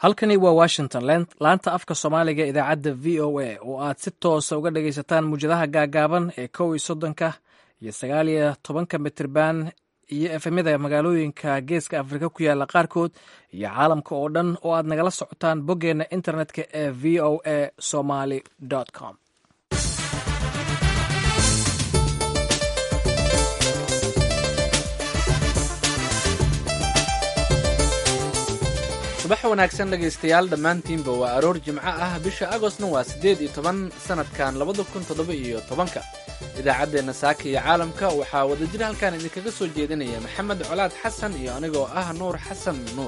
halkani waa washington laanta afka soomaaliga idaacadda v o a oo aad si toosa uga dhagaysataan muwjadaha gaagaaban ee kow iyo soddonka iyo sagaal iyo tobanka mitirban iyo efemyada magaalooyinka geeska afrika ku yaala qaarkood iyo caalamka oo dhan oo aad nagala socotaan boggeenna internetka ee v o a somaly com subax wanaagsan dhegaystayaal dhammaantiinba waa aroor jimco ah bisha agostna waa siddeed iyo toban sannadkan labada kun toddoba iyo tobanka idaacaddeenna saaka iyo caalamka waxaa wadajir halkan idinkaga soo jeedinaya maxamed colaad xasan iyo anigoo ah nuur xasan nuur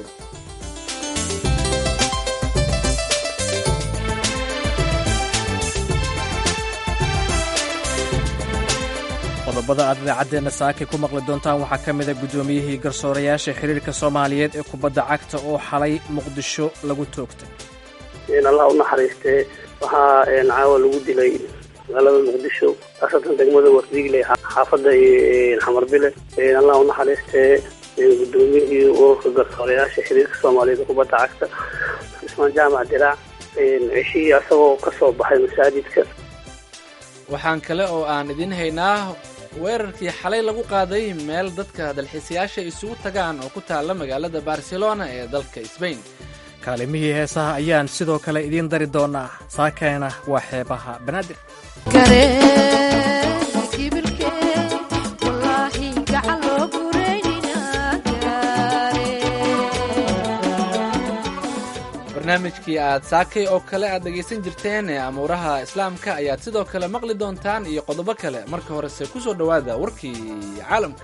qodobada aad idaacaddeena saake ku maqli doontaan waxaa ka mida guddoomiyihii garsoorayaasha xiriirka soomaaliyeed ee kubadda cagta oo xalay muqdisho lagu toogtay allah u naxariistee waxaa caawa lagu dilay magaalada muqdisho khaasatan degmada wardiigle xaafadda xamarbile allah u naxariistee guddoomiyihii ururka garsoorayaasha xiriirka soomaaliyeed ee kubadda cagta cismaan jaamac diraac ceshihii asagoo ka soo baxay masaajidka waxaan kale oo aan idiin haynaa weerarkii xalay lagu qaaday meel dadka dalxiisayaasha isugu tagaan oo ku taalla magaalada barcelona ee dalka sbain kaalimihii heesaha ayaan sidoo kale idiin dari doonaa saakeena waa xeebaha banaadir barnaamijkii aad saakay oo kale aad dhegaysan jirteen ee amuuraha islaamka ayaad sidoo kale maqli doontaan iyo qodobo kale marka horese ku soo dhowaada warkii caalamka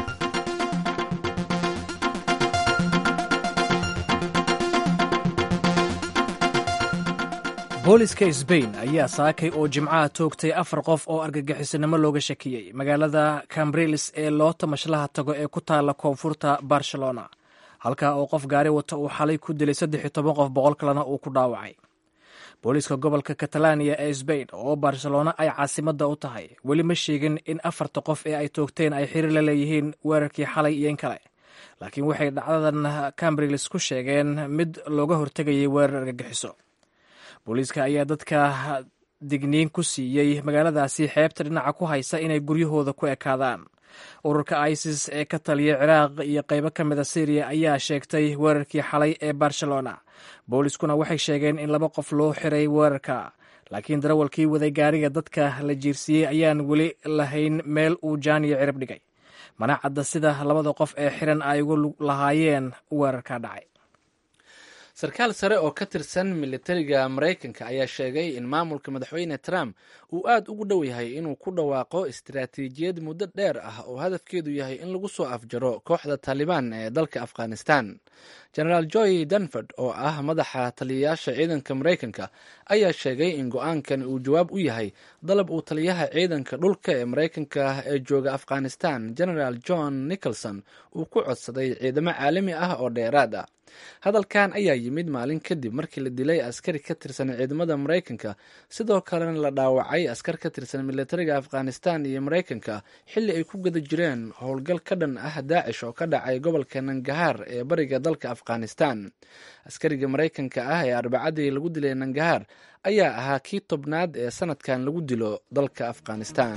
booliska sbain ayaa saakay oo jimcaha toogtay afar qof oo argagixisanimo looga shakiyey magaalada cambrilis ee loo tamashlaha tago ee ku taalla koonfurta barcelona halkaa oo qof gaari wata uu xalay ku dilay saddex iyo toban qof boqol kalena uu ku dhaawacay booliiska gobolka katalaniya ee sbain oo barcelona ay caasimadda u tahay weli ma sheegin in afarta qof ee ay toogteen ay xiriir la leeyihiin weerarkii xalay iyo in kale laakiin waxay dhacdadan cambrilis ku sheegeen mid looga hortegayay weerar argagixiso booliiska ayaa dadka digniin ku siiyey magaaladaasi xeebta dhinaca ku haysa inay guryahooda ku ekaadaan ururka isis ee ka taliya ciraaq iyo qaybo ka mida syriya ayaa sheegtay weerarkii xalay ee barcelona booliiskuna waxay sheegeen in laba qof loo xiray weerarka laakiin darawalkii waday gaariga dadka la jiirsiiyey ayaan weli lahayn meel uu jaaniyo cirib dhigay mana cadda sida labada qof ee xiran ay ugu lahaayeen weerarka dhacay sarkaal sare oo ka tirsan militariga maraykanka ayaa sheegay in maamulka madaxweyne trump uu aad ugu dhow yahay inuu ku dhawaaqo istiraatiijiyad muddo dheer ah oo hadafkeedu yahay in lagu soo afjaro kooxda taalibaan ee dalka afghanistan genaraal joy danford oo ah madaxa taliyayaasha ciidanka maraykanka ayaa sheegay in go-aankan uu jawaab u yahay dalab uu taliyaha ciidanka dhulka ee maraykanka ee jooga afghanistan genaraal john nicholson uu ku codsaday ciidamo caalami ah oo dheeraad ah hadalkan ayaa yimid maalin kadib markii la dilay askari ka tirsan ciidamada maraykanka sidoo kalena la dhaawacay askar ka tirsan militariga afghanistan iyo maraykanka xilli ay ku guda jireen howlgal ka dhan ah daacish oo ka dhacay gobolka nangahaar ee bariga dalka afghanistan askariga maraykanka ah ee arbacadii lagu dilay nangahaar ayaa ahaa kii tobnaad ee sanadkan lagu dilo dalka afghanistan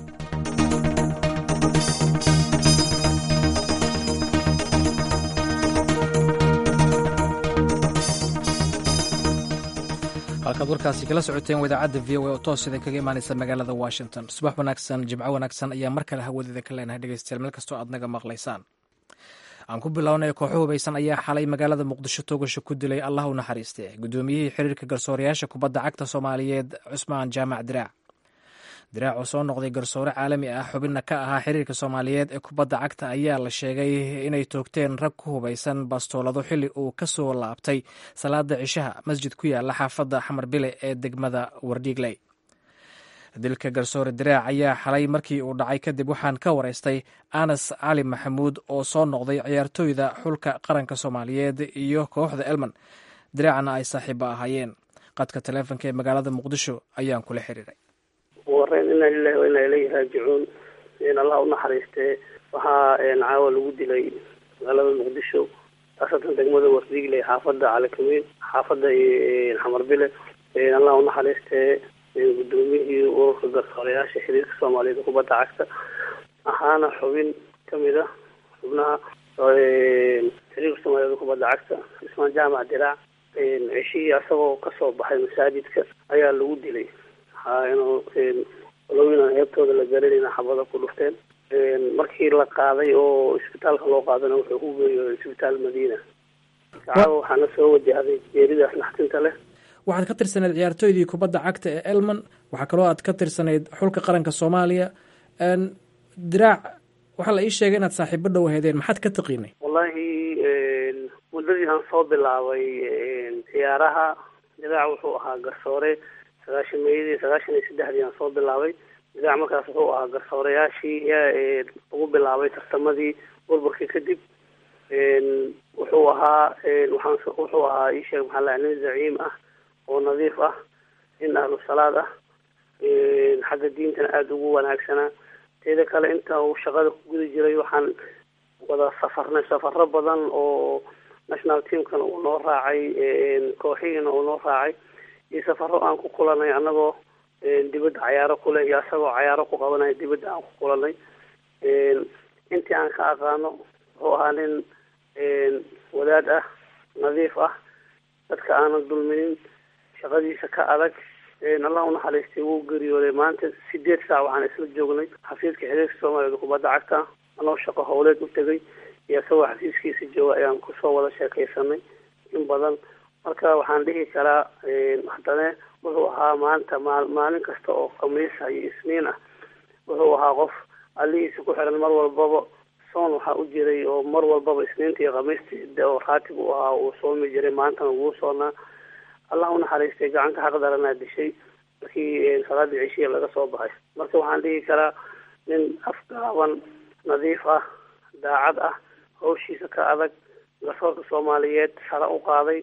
halkaad warkaasi kala socoteen wadaacadda v o a oo toos idin kaga imaanaysa magaalada washington subax wanaagsan jimco wanaagsan ayaa mar kale hawadeeda ka leenahay dhegeystayaal meel kastoo aad naga maqlaysaan aan ku bilownay kooxo hubaysan ayaa xalay magaalada muqdisho toogasho ku dilay allah u naxariiste guddoomiyihii xiriirka garsoorayaasha kubadda cagta soomaaliyeed cusmaan jaamac diraac diraac oo soo noqday garsoore caalami ah xubinna ka ahaa xiriirka soomaaliyeed ee kubadda cagta ayaa la sheegay inay toogteen rag ku hubaysan bastoolado xilli uu ka soo laabtay salaada cishaha masjid ku yaala xaafadda xamarbile ee degmada wardhiigley dilka garsoore diraac ayaa xalay markii uu dhacay kadib waxaan ka waraystay anas cali maxamuud oo soo noqday ciyaartooyda xulka qaranka soomaaliyeed iyo kooxda elman diraacna ay saaxiiba ahaayeen qadka taleefonka ee magaalada muqdisho ayaan kula xiriiray wareen inaa lilahi wa inaa ilayhi raajicuun allah u naxariistee waxaa caawa lagu dilay magaalada muqdisho khaasatan degmada wardiigle xaafada calikameyn xaafada xamarbile allah unaxariistee guddoomiyihii ururka garsoorayaasha xiriirka soomaaliyeed kubadda cagta ahaana xubin kamid a xubnaha xiriirka soomaaliyeed kubadda cagta ismaan jaamac diraac ceshihii asagoo kasoo baxay masaajidka ayaa lagu dilay lowina heebtooda la garanayna xabada ku dhufteen markii la qaaday oo isbitaalka loo qaadana wuxuu ku geeriyooday isbitaal madiina caawa waxaana soo wajahday geeridaas naxtinta leh waxaad ka tirsanayd ciyaartooydii kubadda cagta ee elman waxaa kaloo aad ka tirsanayd xulka qaranka soomaaliya diraac waxaa la ii sheegay inaad saaxiibo dhow heedeen maxaad ka taqiinay wallahi muddadii aan soo bilaabay ciyaaraha diraac wuxuu ahaa garsoore sagaashan meeyadii sagaashan iyo saddexdii aan soo bilaabay diraac markaas wuxuu ahaa garsoorayaashii lagu bilaabay tartamadii burburkii kadib wuxuu ahaa waxaan wuxuu ahaa ii sheeg maxaa la nin zaciim ah oo nadiif ah nin ahlu salaad ah xagga diintana aada ugu wanaagsanaa teeda kale inta uu shaqada ku guda jiray waxaan wada safarnay safaro badan oo national teamkan uu noo raacay kooxihiina uu noo raacay iyo safaro aan ku kulanay anagoo dibadda cayaaro kuleh iyo asagoo cayaaro ku qabanaya dibadda aan ku kulanay intii aan ka aqaano wuxuu ahaa nin wadaad ah nadiif ah dadka aanan dulminin shaqadiisa ka adag allah unaxariistay wuu geeriyooday maanta sideed saac waxaan isla joognay xafiiska xiriirka soomaaliyeed kubadda cagta anoo shaqo howleed u tegay iyo isagoo xafiiskiisa jooga ayaan kusoo wada sheekaysanay in badan marka waxaan dhihi karaa haddana wuxuu ahaa maanta maa maalin kasta oo khamiisa iyo isniin ah wuxuu ahaa qof allihiisa ku xiran mar walbaba soon waxaa u jiray oo mar walbaba isniinta iyo khamiistii oo raatib u ahaa uu soomi jiray maantana wuu soonaa allah unaxariistay gacanka xaqdaranaa dishay markii salaadii ceshiya laga soo baxay marka waxaan dhihi karaa nin afgaaban nadiif ah daacad ah hawshiisa ka adag garsoorka soomaaliyeed sare u qaaday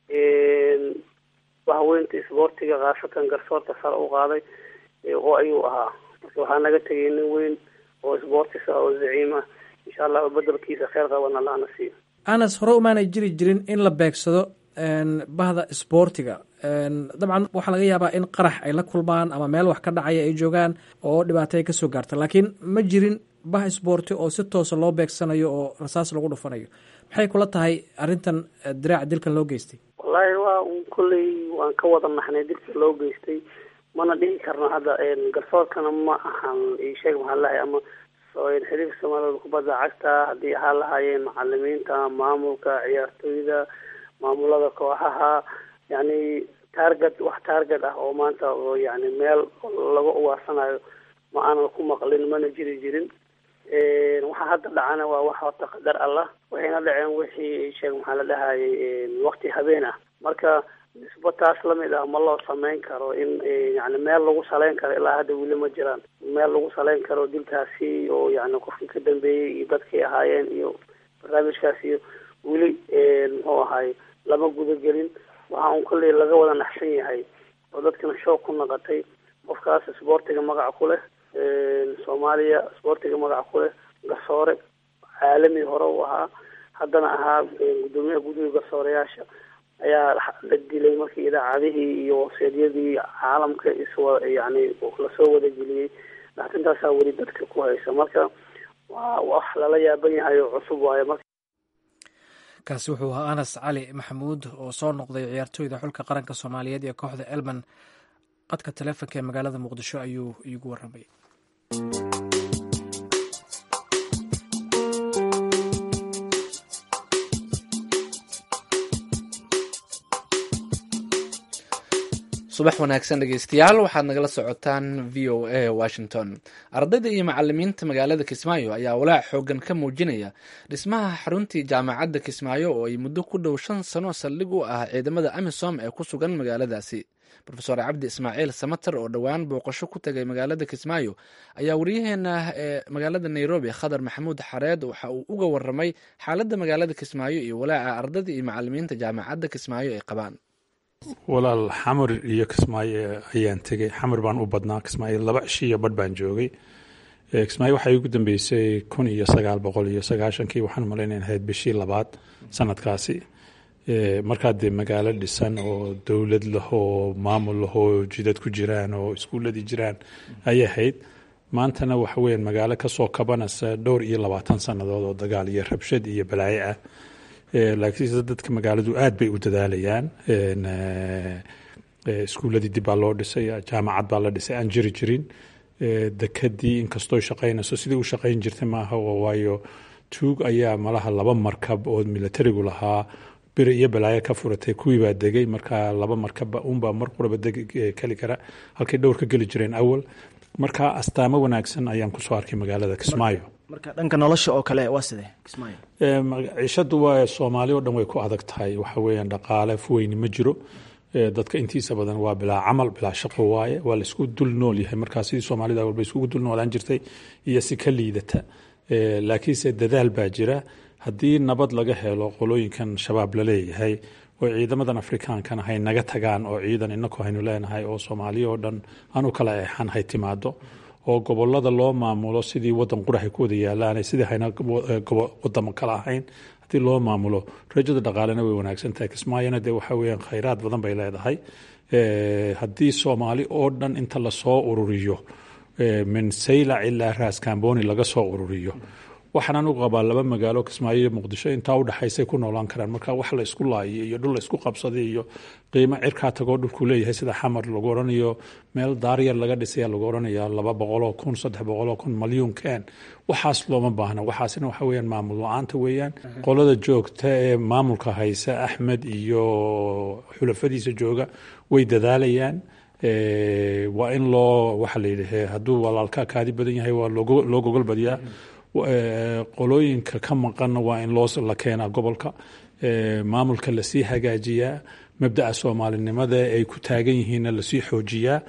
bahweynta isboortiga khaasatan garsoorka sare u qaaday oo ayuu ahaa marka waxaa naga tegay nin weyn oo isboortis ah oo zaciim ah insha allah bedelkiisa kheyr qaban allahna siiyo anas hore umaanay jiri jirin in la beegsado bahda isboortiga dabcan waxaa laga yaabaa in qarax ay la kulmaan ama meel wax ka dhacaya ay joogaan oo dhibaato ay kasoo gaarta laakiin ma jirin bah isboorti oo si toosa loo beegsanayo oo rasaas lagu dhufanayo maxay kula tahay arrintan diraaca dilkan loo geystay wallaahi waa un kolley waan ka wada naxnay dilka loo geystay mana dhihi karno hadda garsoorkana ma ahan isheeg maxaa lahay ama xiriirka soomaaliyed kubadda cagta haddii ahaa lahaayeen macalimiinta maamulka ciyaartooyda maamulada kooxaha yani target wax target ah oo maanta oo yani meel laga uwaasanayo ma aanan ku maqlin mana jiri jirin waxa hadda dhacana waa wax horta qadar allah waxayna dhaceen wixii sheeg maxaa la dhahayay wakti habeen ah marka nisbo taas lamid ah ma loo samayn karo in yani meel lagu salayn karo ilaa hadda weli ma jiraan meel lagu salayn karo dilkaasi oo yani qofkii ka dambeeyey iyo dadkii ahaayeen iyo barnaamijkaas iyo weli muxuu ahaay lama gudagelin waxa un kolley laga wada naxsan yahay oo dadkana shoog ku naqatay qofkaas isboortiga magaca ku leh soomaaliya isboortiga magaca ku leh garsoore caalami hore u ahaa haddana ahaa guddoomiyaha guddiga garsooreyaasha ayaa la dilay markii idaacadihii iyo wasiidyadii caalamka iswa yani lasoo wadageliyey naxtintaasaa weli dadka ku haysa marka waa wax lala yaaban yahay oo cusub waayo marka kaasi wuxuu ahaa anas cali maxamuud oo soo noqday ciyaartooyda xulka qaranka soomaaliyeed ee kooxda elman qadka taleefonka ee magaalada muqdisho ayuu iigu warramay subax wanaagsan dhegeystayaal waxaad nagala socotaan v o a washington ardayda iyo macalimiinta magaalada kismaayo ayaa walaac xoogan ka muujinaya dhismaha xaruntii jaamacadda kismaayo oo ay muddo ku dhow shan sano saldhig u ah ciidamada amisom ee ku sugan magaaladaasi rofeor cabdi ismaaciil samater oo dhowaan booqasho ku tagay magaalada kismaayo ayaa waryaheena ee magaalada nairobi khadar maxamuud xareed waxa uu uga waramay xaaladda magaalada kismaayo iyo walaaca ardayda iyo macalimiinta jaamacadda kismaayo ay qabaan walaal xamar iyo kismaayo ayaan tegey xamar baan u badnaa kismaayo laba cishi iyo badh baan joogay kismaayo waxay ugu dambeysay kun iyo sagaal boqol iyo sagaashankii waxaan malaynayn ahayd bishii labaad sanadkaasi markaa dee magaalo dhisan oo dowlad lah oo maamul lah oo jidad ku jiraan oo iskuuladii jiraan ayay ahayd maantana waxa weeyaan magaalo kasoo kabanaysa dhowr iyo labaatan sannadood oo dagaal iyo rabshad iyo balaayo ah laakiinse dadka magaaladu aad bay u dadaalayaan iskuuladii dib baa loo dhisay jaamacad baa la dhisay aan jiri jirin dekadii inkastoo shaqaynayso sidii u shaqayn jirtay maaha waayo tuug ayaa malaha laba markab oo militarigu lahaa biri iyo balaayo ka furatay kuwii baa degay markaa laba markabba unbaa mar quraba keli kara halkay dhowr ka geli jireen awal marka astaamo wanaagsan ayaan kusoo arkay magaalada kismaayo marka dhanka nolosha oo kale waa sidee kismaayo ciishadu waa soomaali o dhan way ku adag tahay waxa weeyaan dhaqaale fuweyni ma jiro dadka intiisa badan waa bilaa camal bilaa shaqo waaye waa laisku dul nool yahay markaa sidii soomaalida walba iskugu dul noolaan jirtay iyo si ka liidata laakiinse dadaal baa jira haddii nabad laga helo qolooyinkan shabaab laleeyahay oo ciidamadan afrikaankana hay naga tagaan oo ciidan inaku haynu leenahay oo soomaaliya oo dhan aanu kala eexan hay timaado oo gobolada loo maamulo sidii wadan qurahay ku wada yaalaan sidii hayna wadamo kale ahayn haddii loo maamulo rajada dhaqaalena way wanaagsan tahay kismaayona dee waxa weeyaan khayraad badan bay leedahay haddii soomaali oo dhan inta lasoo ururiyo min saylac ilaa raas kamboni laga soo ururiyo waxaan anugu qabaa laba magaalo kismaayo iyo muqdisho intaa udhexaysay ku noolaan karaan marka wax la isku laayay iyo dhul la isku qabsaday iyo qiimo cirkaa tagoo dhulku leeyahay sida xamar lagu odhanayo meel daaryar laga dhisaya lagu odhanaya laba boqoloo kun saddex boqoloo kun malyuun keen waxaas looma baahna waxaasina waxa weeyaan maamul la-aanta weeyaan qolada joogta ee maamulka haysa axmed iyo xulafadiisa jooga way dadaalayaan waa in loo waxa la yidhi hadduu walaalka kaadi badan yahay waa loo gogol badiyaa qolooyinka ka maqanna waa in loo la keenaa gobolka maamulka lasii hagaajiyaa mabdaca soomaalinimada ay ku taagan yihiinna lasii xoojiyaa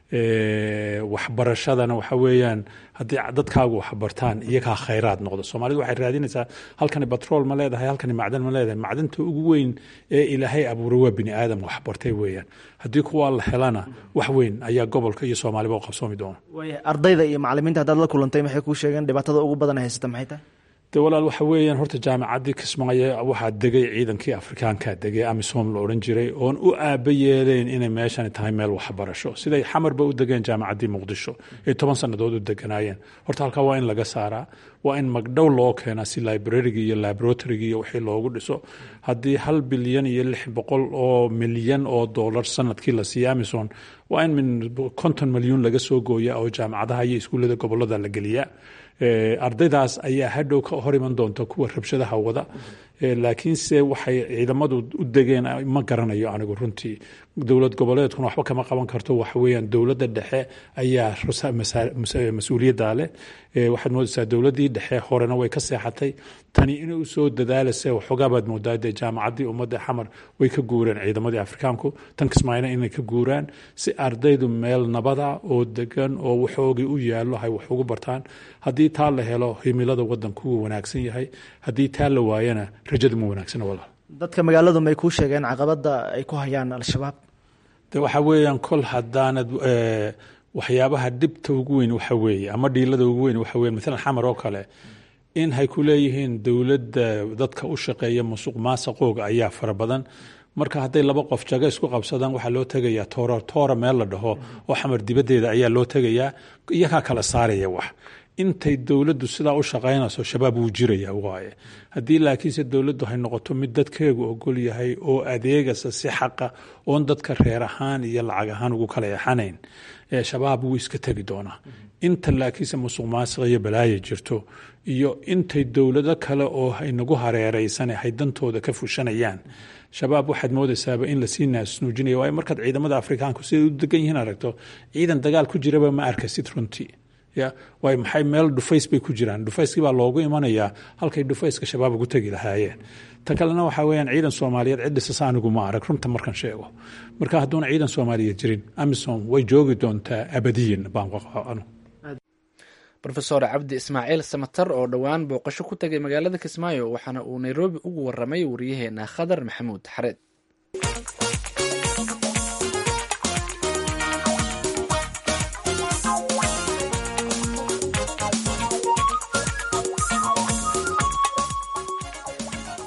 waxbarashadana waxa weeyaan haddii dadkaagu waxbartaan iyagaa khayraad noqdo soomaalidu waxay raadinaysaa halkani batrool ma leedahay halkani macdan ma leedahay macdanta ugu weyn ee ilaahay abuuray waa bini aadam waxbartay weeyaan haddii kuwaa la helana wax weyn ayaa gobolka iyo soomaaliba u qabsoomi doona waaya ardayda iyo macalimiinta haddaad la kulantay maxay kuu sheegeen dhibaatada ugu badan haysata maxay tahay de walaal waxa weeyaan horta jaamacaddii kismaayo waxaa degay ciidankii afrikaanka degay amisom la odhan jiray oon u aaba yeeleen inay meeshani tahay meel waxbarasho siday xamarba u degeen jaamacaddii muqdisho ay toban sannadood u deganaayeen horta halkaa waa in laga saaraa waa in magdhow loo keenaa si librariga iyo laboratoriga iyo wixii loogu dhiso haddii hal bilyan iyo lix boqol oo milyan oo dollar sanadkii la siiya amison waa in min konton milyuun laga soo gooya oo jaamacadaha iyo iskuullada gobolada la geliyaa ardaydaas ayaa hadhow ka hor iman doonta kuwa rabshadaha wada laakiinse waxay ciidamadu u degeen ma garanayo anigu runtii dowlad goboleedkuna waxba kama qaban karto waxa weeyaan dowladda dhexe ayaa mas-uuliyadda leh waxaad moodaysaa dowladdii dhexe horena way ka seexatay tani inay u soo dadaalase waxoogaa baad moodaa dee jaamacaddii ummadda xamar way ka guureen ciidamadii afrikaanku tan kismaayona inay ka guuraan si ardaydu meel nabada oo degan oo waxoogii u yaallo hay wax ugu bartaan haddii taa la helo himilada wadanku wuu wanaagsan yahay haddii taa la waayana rajadu ma wanaagsana walaal dadka magaaladu may kuu sheegeen caqabadda ay ku hayaan al-shabaab de waxa weeyaan kol haddaanad waxyaabaha dhibta ugu weyn waxa weeye ama dhiilada ugu weyn waxa weye maalan xamar oo kale in hay ku leeyihiin dowladda dadka u shaqeeya musuq maasaqooga ayaa fara badan marka hadday laba qof jago isku qabsadaan waxaa loo tegayaa toora toora meel la dhaho oo xamar dibaddeeda ayaa loo tegayaa iyagaa kala saaraya wax intay dowladdu sidaa u shaqaynayso shabaab wuu jiraya waaye haddii laakiinse dowladdu hay noqoto mid dadkeegu ogol yahay oo adeegasa si xaqa oon dadka reer ahaan iyo lacag ahaan ugu kala exanayn shabaab wuu iska tegi doonaa inta laakiinse musuq maasiq iyo balaaya jirto iyo intay dowlado kale oo inagu hareeraysan hay dantooda ka fushanayaan shabaab waxaad moodaysaaba in lasii naasnuujinaya waayo markaad ciidamada afrikaanku siday u degan yihiin aragto ciidan dagaal ku jiraba ma arkasid runtii ya waayo maxay meel dhufays bay ku jiraan dhufayskii baa loogu imanayaa halkay dhufayska shabaab ugu tegi lahaayeen ta kalena waxaa weyaan ciidan soomaaliyeed cid dhisasa anigu ma arag runta markan sheego marka hadduuna ciidan soomaaliyeed jirin amisom way joogi doontaa abadiyan baan anu rofesor cabdi ismaaciil samatar oo dhowaan booqasho ku tegay magaalada kismaayo waxaana uu nairobi ugu waramay wariyaheena khadar maxamuud xareed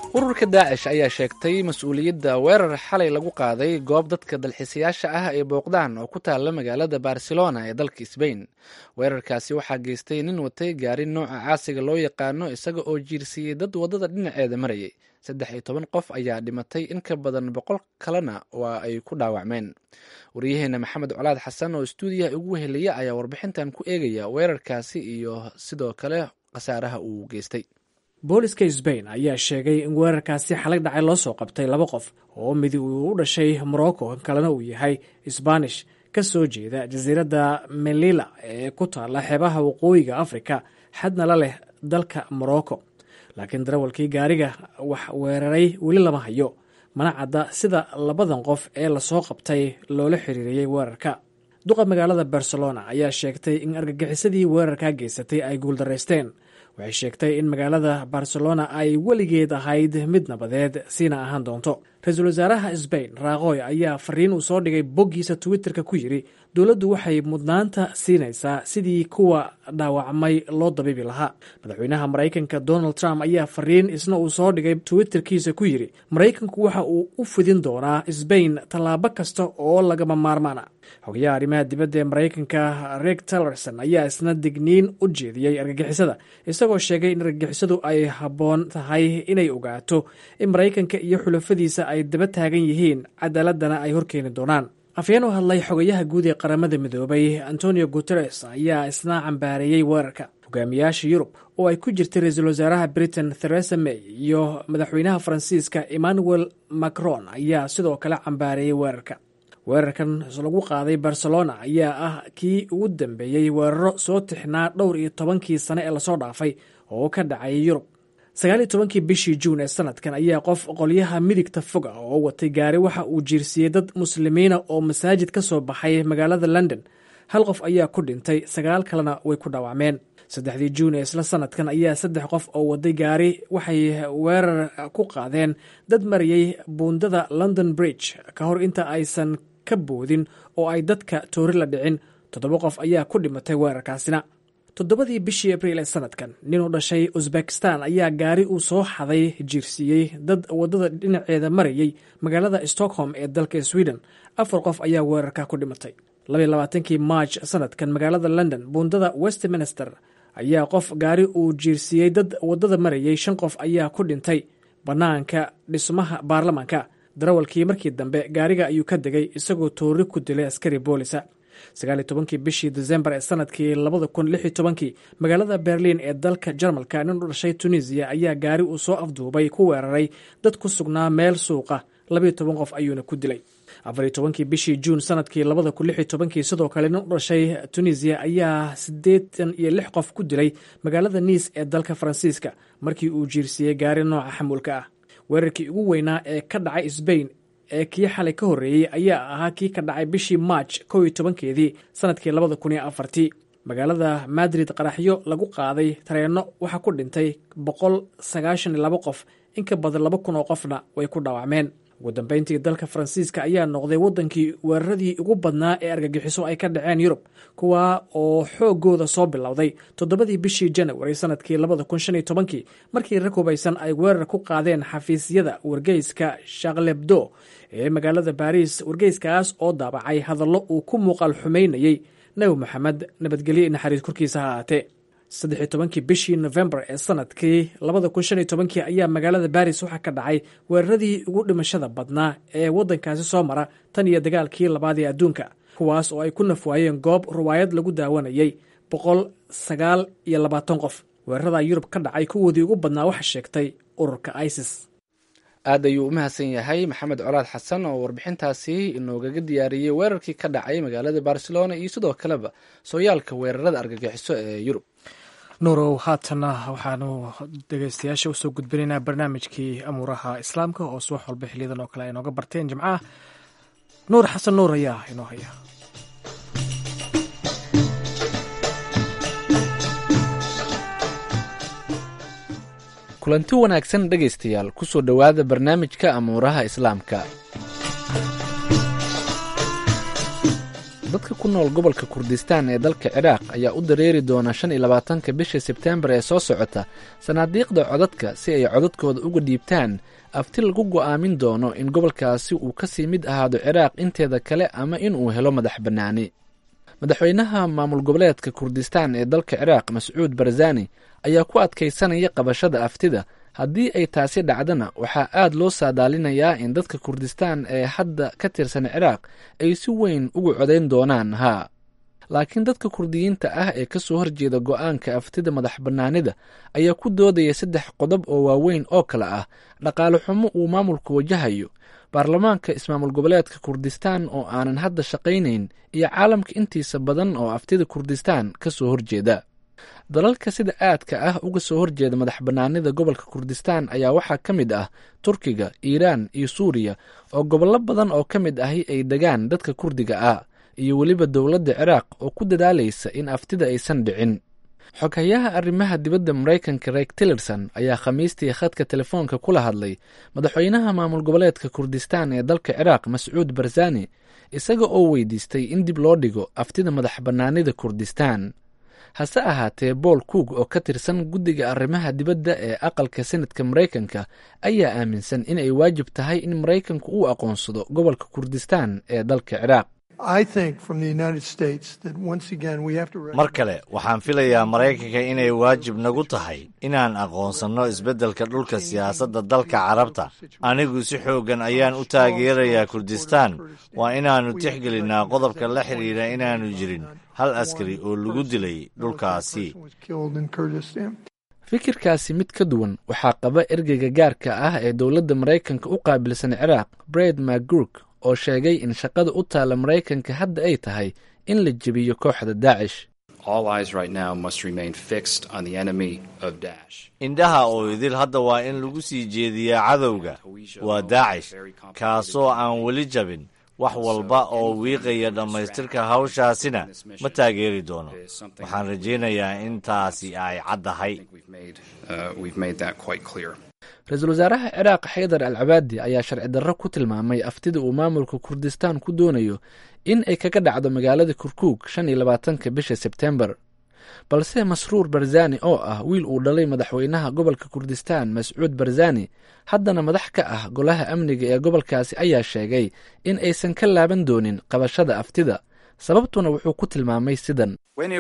ururka daacish ayaa sheegtay mas-uuliyadda weerar xalay lagu qaaday goob dadka dalxiisayaasha ah ay booqdaan oo ku taalla magaalada barcelona ee dalka sbain weerarkaasi waxaa geystay nin watay gaari nooca caasiga loo yaqaano isaga oo jiirsiiyey dad waddada dhinaceeda marayay saddex iyo toban qof ayaa dhimatay in ka badan boqol kalena waa ay ku dhaawacmeen waryaheena maxamed colaad xasan oo stuudiyaha ugu weheliya ayaa warbixintan ku eegaya weerarkaasi iyo sidoo kale khasaaraha uu geystay booliska sbain ayaa sheegay in weerarkaasi xalag dhacay loo soo qabtay laba qof oo midi uu u dhashay morocco kalena uu yahay sbanish ka soo jeeda jasiiradda melila ee ku taalla xeebaha waqooyiga afrika xadna la leh dalka morocco laakiin darawalkii gaariga wax weeraray weli lama hayo mana cadda sida labadan qof ee lasoo qabtay loola xiriiriyey weerarka duqa magaalada barcelona ayaa sheegtay in argagixisadii weerarka geysatay ay guuldaraysteen waxay sheegtay in magaalada barcelona ay weligeed ahayd mid nabadeed siina ahaan doonto ra-iisul wasaaraha sbain raaqoy ayaa fariin uu soo dhigay boggiisa twitterka ku yidhi dowladdu waxay mudnaanta siinaysaa sidii kuwa dhaawacmay loo dabiibi lahaa madaxweynaha maraykanka donald trump ayaa fariin isna uu soo dhigay twitterkiisa ku yidhi maraykanku waxa uu u fidin doonaa sbain tallaabo kasta oo lagama maarmaana xogayaha arrimaha dibadda ee maraykanka reg tillerson ayaa isna digniin u jeediyey argagixisada isagoo sheegay in argagixisadu ay habboon tahay inay ogaato in maraykanka iyo xulafadiisa ay daba taagan yihiin cadaaladana ay horkeeni doonaan afyeen u hadlay xogayaha guud ee qaramada midoobay antonio guteres ayaa isna cambaareeyey weerarka hogaamiyaasha yurub oo ay ku jirtay ra-iisul wasaaraha britain theresa may iyo madaxweynaha faransiiska emmanuel macron ayaa sidoo kale cambaareeyey weerarka weerarkan lagu qaaday barcelona ayaa ah kii ugu dambeeyey weeraro soo tixnaa dhowr iyo tobankii sane ee lasoo dhaafay oo ka dhacayay yurub sagaal iyo tobankii bishii juun ee sanadkan ayaa qof qolyaha midigta foga oo watay gaari waxa uu jiirsiiyey dad muslimiina oo masaajid ka soo baxay magaalada london hal qof ayaa ku dhintay sagaal kalena way ku dhaawacmeen saddexdii juun ee isla sanadkan ayaa saddex qof oo waday gaari waxay weerar ku qaadeen dad marayay buundada london bridge ka hor inta aysan ka boodin oo ay dadka toori la dhicin toddoba qof ayaa ku dhimatay weerarkaasina toddobadii bishii abriil ee sanadkan nin u dhashay uzbekistan ayaa gaari uu soo xaday jiirsiiyey dad waddada dhinaceeda marayay magaalada stockholm ee dalka sweden afar qof ayaa weerarka ku dhimatay labayilabaatankii march sanadkan magaalada london buundada westminster ayaa qof gaari uu jiirsiiyey dad waddada marayay shan qof ayaa ku dhintay bannaanka dhismaha baarlamaanka darawalkii markii dambe gaariga ayuu ka degay isagoo toori ku dilay askari boolisa sagaal iyo tobankii bishii desembar ee sanadkii labada kun lix iyo tobankii magaalada berlin ee dalka jarmalka nin u dhashay tunisiya ayaa gaari uu soo afduubay ku weeraray dad ku sugnaa meel suuqa labaiyo toban qof ayuuna ku dilay afariyo tobankii bishii juun sanadkii labada kun lix iyo tobankii sidoo kale nin u dhashay tunisiya ayaa siddeetan iyo lix qof ku dilay magaalada niis ee dalka faransiiska markii uu jiirsiiyey gaari nooca xamuulka ah weerarkii ugu weynaa ee ka dhacay sbain ee kii xalay ka horreeyey ayaa ahaa kii ka dhacay bishii march kow iyo tobankeedii sanadkii labada kun iyo afartii magaalada madrid qaraxyo lagu qaaday tareenno waxaa ku dhintay boqol sagaashan iyo labo qof in ka badan laba kun oo qofna way ku dhaawacmeen ugu dambeyntii dalka faransiiska ayaa noqday waddankii weeraradii ugu badnaa ee argagixiso ay ka dhaceen yurub kuwa oo xoogooda soo bilowday toddobadii bishii janawari sanadkii labada kun shan iyo tobankii markii rag hubaysan ay weerar ku qaadeen xafiisyada wargeyska shaklebdo ee magaalada baariis wargeyskaas oo daabacay hadallo uu ku muuqaal xumaynayey nebi moxamed nabadgelyo i naxariis korkiisa ha ahaatee saddex iyo tobankii bishii nofembar ee sanadkii labada kun shan iyo tobankii ayaa magaalada baris waxaa ka dhacay weeraradii ugu dhimashada badnaa ee waddankaasi soo mara tan iyo dagaalkii labaad ee adduunka kuwaas oo ay ku nafwaayeen goob ruwaayad lagu daawanayay boqol sagaal iyo labaatan qof weerarada yurub ka dhacay kuwoodii ugu badnaa waxa sheegtay ururka isis aad ayuu u mahadsan yahay maxamed colaad xasan oo warbixintaasi inoogaga diyaariyey weerarkii ka dhacay magaalada barcelona iyo sidoo kaleba sooyaalka weerarada argagixiso ee yurub nuurow haatana waxaanu dhegeystayaasha usoo gudbinaynaa barnaamijkii amuuraha islaamka oo subax walba xiliyadan oo kale ay nooga barteen jimcaha nuur xasan nuur ayaa inoo haya kulanti wanaagsan dhegaystayaal kusoo dhowaada barnaamijka amuuraha islaamka dadka ku nool gobolka kurdistaan ee dalka ciraaq ayaa u dareeri doona shan iyo labaatanka bisha sebteembar ee soo socota sanaadiiqda codadka si ay codadkooda uga dhiibtaan afti lagu go'aamin doono in gobolkaasi uu kasii mid ahaado ciraaq inteeda kale ama inuu helo madax bannaani madaxweynaha maamul goboleedka kurdistaan ee dalka ciraaq mascuud barzani ayaa ku adkaysanaya qabashada aftida haddii ay taasi dhacdana waxaa aad loo saadaalinayaa in dadka kurdistaan ee hadda ka tirsan ciraaq ay si weyn ugu codayn doonaan haa laakiin dadka kurdiyiinta ah ee ka soo horjeeda go'aanka aftida madax bannaanida ayaa ku doodaya saddex qodob oo waaweyn oo kale ah dhaqaale xumo uu maamulku wajahayo baarlamaanka ismaamul goboleedka kurdistaan oo aanan hadda shaqaynayn iyo caalamka intiisa badan oo aftida kurdistaan ka soo horjeeda dalalka sida aadka ah uga soo horjeeda madax bannaanida gobolka kurdistaan ayaa waxaa ka mid ah turkiga iiraan iyo suuriya oo gobollo badan oo ka mid ahi ay degaan dadka kurdiga ah iyo weliba dowladda ciraaq oo ku dadaalaysa in aftida aysan dhicin xoghayaha arrimaha dibadda maraykanka reyk tillerson ayaa khamiistii khadka telefoonka kula hadlay madaxweynaha maamul goboleedka kurdistaan ee dalka ciraaq mascuud barzani isaga oo weydiistay in dib loo dhigo aftida madax bannaanida kurdistaan hase ahaatee bool coog oo ka tirsan guddiga arrimaha dibadda ee aqalka senadka maraykanka ayaa aaminsan inay waajib tahay in maraykanku uu aqoonsado gobolka kurdistaan ee dalka ciraaq mar kale waxaan filayaa maraykanka inay waajib nagu tahay inaan aqoonsanno isbeddelka dhulka siyaasadda dalka carabta anigu si xooggan ayaan u taageerayaa kurdistaan waa inaannu tixgelinnaa qodobka la xidhiidha inaannu jirin hal askari oo lagu dilay dhulkaasi fikirkaasi mid ka duwan waxaa qaba ergeyga gaarka ah ee dowladda maraykanka u qaabilsan ciraaq bred macgurk oo sheegay in shaqada u taalla maraykanka hadda ay tahay in la jebiyo kooxda daacish indhaha oo idil hadda waa in lagu sii jeediyaa cadowga waa daacish kaasoo aan weli jabin wax walba oo wiiqaya dhammaystirka hawshaasina ma taageeri doono waxaan rajaynayaa in taasi ay caddahay ra-iisul wasaaraha ciraaq xaydar al cabaadi ayaa sharci darro ku tilmaamay aftida uu maamulka kurdistaan ku doonayo in ay kaga dhacdo magaalada kurkuug shan iyo labaatanka bisha sebtembar balse masruur barzani oo ah wiil uu dhalay madaxweynaha gobolka kurdistaan mascuud barzani haddana madax ka ah golaha amniga ee gobolkaasi ayaa sheegay in aysan ka laaban doonin qabashada aftida sababtuna wuxuu ku tilmaamay sidan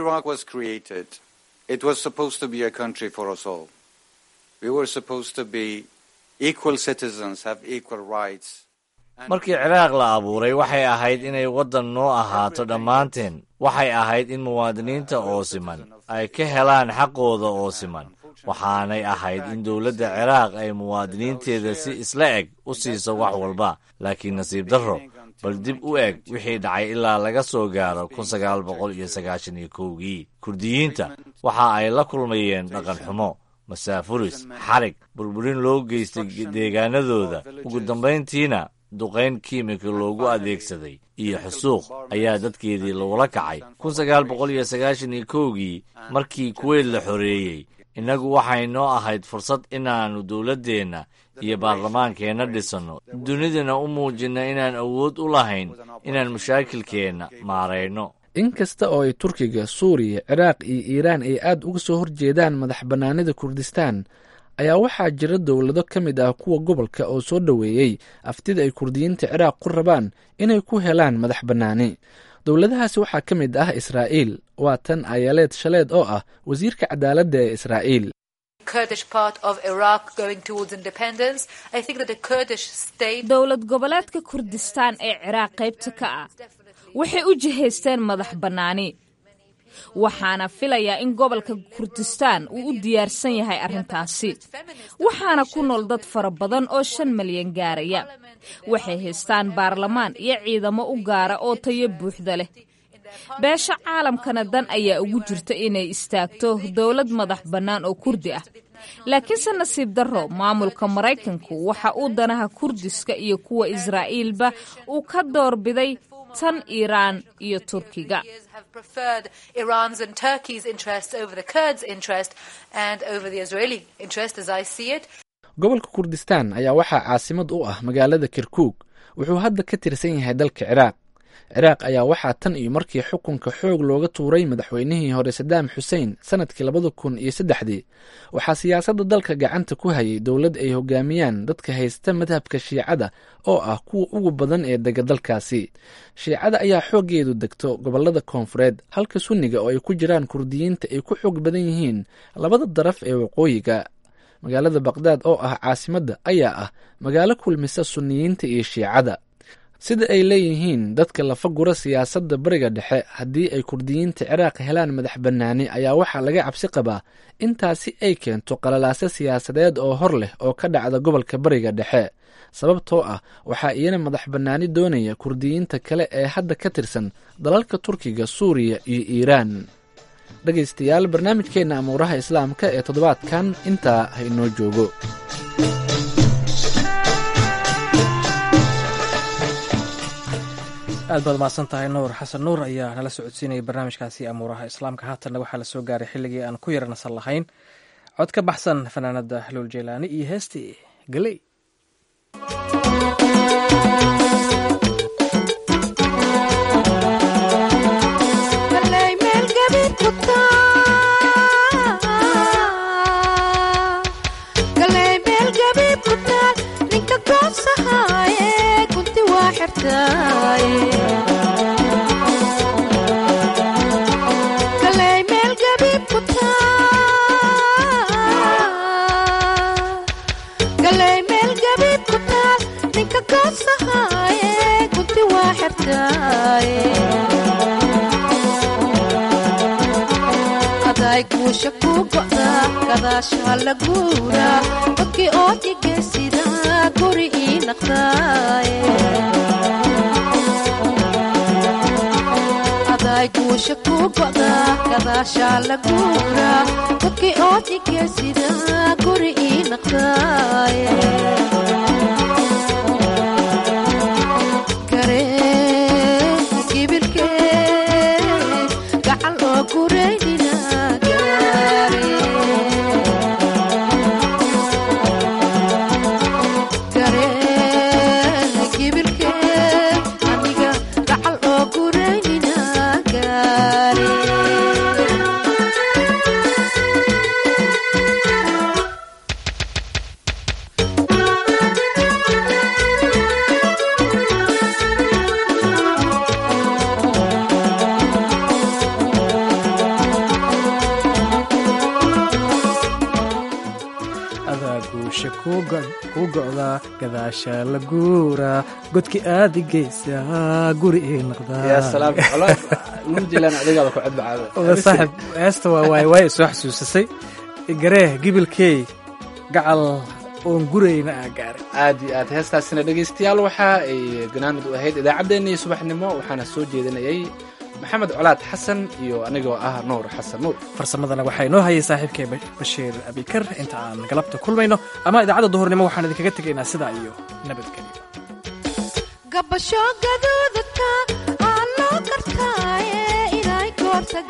markii ciraaq la abuuray waxay ahayd inay waddan noo ahaato dhammaanteen waxay ahayd in muwaadiniinta oo siman ay ka helaan xaqooda oo siman waxaanay ahayd in dowladda ciraaq ay muwaadiniinteeda si isla eg u siiso wax walba laakiin nasiib darro bal dib u eg wixii dhacay ilaa laga soo gaaro kun sagaal boqol iyo sagaashan iyo kowgii kurdiyiinta waxa ay la kulmayeen dhaqan xumo masaafuris xarig burburin loo geystay deegaanadooda ugu dambayntiina duqayn kiimika loogu adeegsaday iyo xusuuq ayaa dadkeedii lagula kacay kun sagaal boqol iyo sagaashan iyo kowgii markii kuweyt la xoreeyey innagu waxay noo ahayd fursad inaannu dowladdeenna iyo baarlamaankeenna dhisanno dunidana u muujinno inaan awood u lahayn inaan mashaakilkeenna maarayno in kasta oo ay turkiga suuriya ciraaq iyo iiraan ay aad uga soo horjeedaan madax bannaanida kurdistaan ayaa waxaa jira dowlado ka mid ah kuwa gobolka oo soo dhoweeyey aftida ay kurdiyiinta ciraaq ku rabaan inay ku helaan madax bannaani dowladahaasi waxaa ka mid ah israa'iil waa tan ayaleed shaleed oo ah wasiirka cadaaladda ee israa'iil dowlad goboleedka kurdistaan ee ciraaq qaybta ka ah waxay u jihaysteen madax bannaani waxaana filayaa in gobolka kurdistaan uu u diyaarsan yahay arrintaasi waxaana ku nool dad fara badan oo shan malyan gaaraya waxay haystaan baarlamaan iyo ciidamo u gaara oo tayo buuxda leh beesha caalamkana dan ayaa ugu jirta inay istaagto dowlad madax bannaan oo kurdi ah laakiinse nasiib darro maamulka maraykanku waxa uu danaha kurdiska iyo kuwa israa'iilba uu ka doorbiday tan iiraan iyo turkiga gobolka kurdistaan ayaa waxaa caasimad u ah magaalada kirkuug wuxuu hadda ka tirsan yahay dalka ciraaq ciraaq ayaa waxaa tan iyo markii xukunka xoog looga tuuray madaxweynihii hore sadaam xuseen sanadkii labada kun iyo saddexdii waxaa siyaasadda dalka gacanta ku hayay dowlad ay hogaamiyaan dadka haysta madhabka shiicada oo ah kuwa ugu badan ee dega dalkaasi shiicada ayaa xooggeedu degto gobolada koonfureed halka sunniga oo ay ku jiraan kurdiyiinta ay ku xoog badan yihiin labada daraf ee waqooyiga magaalada baqdaad oo ah caasimadda ayaa ah magaalo kulmisa sunniyiinta iyo shiicada sida ay leeyihiin dadka lafa gura siyaasadda bariga dhexe haddii ay kurdiyiinta ciraaq helaan madax bannaani ayaa waxaa laga cabsi qabaa intaasi ay keento qalalaase siyaasadeed oo hor leh oo ka dhacda gobolka bariga dhexe sababtoo ah waxaa iyana madax bannaani doonaya kurdiyiinta kale ee hadda ka tirsan dalalka turkiga suuriya iyo iiraan dhegaystayaal barnaamijkeenna amuuraha islaamka ee toddobaadkan intaa ha inoo joogo aad baad umahadsan tahay nuur xasan nuur ayaa nala socodsiinayay barnaamijkaasi amuuraha islaamka haatanna waxaa la soo gaaray xilligii aan ku yara nasan lahayn cod ka baxsan fanaanada luul jeylaani iyo heestii galey guusha ku go'da gadaasha la guura dadkii oo dhigaysida guri ii naqdaaye aday guusha ku go'da gadaasha la guura dadkii oo dhigaysida guri ii naqdaaye kuu go'da gadaasha la guura godki aadi geysa guri ii noqdaasaxib heesta waa waay waay soo xasuusisay gareeh gibilkey gacal oon gurayna aa gaaray aad iyo aad heestaasina dhegaystayaal waxa ay ganaanad u ahayd idaacaddeenii subaxnimo waxaana soo jeedinayay maxamed colaad xasan iyo anigoo ah nuur xasan nuur farsamadana waxaa inoo hayay saaxiibkay bashiir abikar inta aan galabta kulmayno ama idaacadda duhurnimo waxaan idinkaga tegaynaa sidaa iyo nabadgelyo gabasho gaduudka aa loo gartaaye inay goorta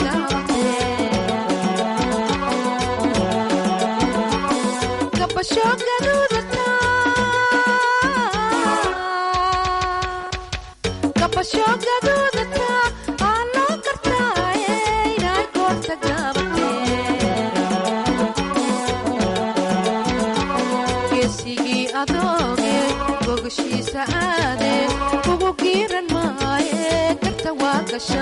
gaabtee geesigii adooge gogashiisa aade ugu giiran maaye garta waa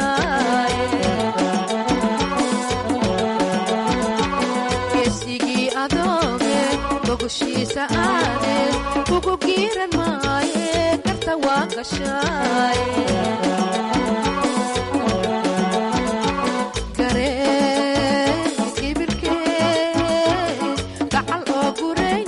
gashaayegeesigii adooge gogashiisa aade ugu giiran maaye garta waa gashaaye gacal oo guray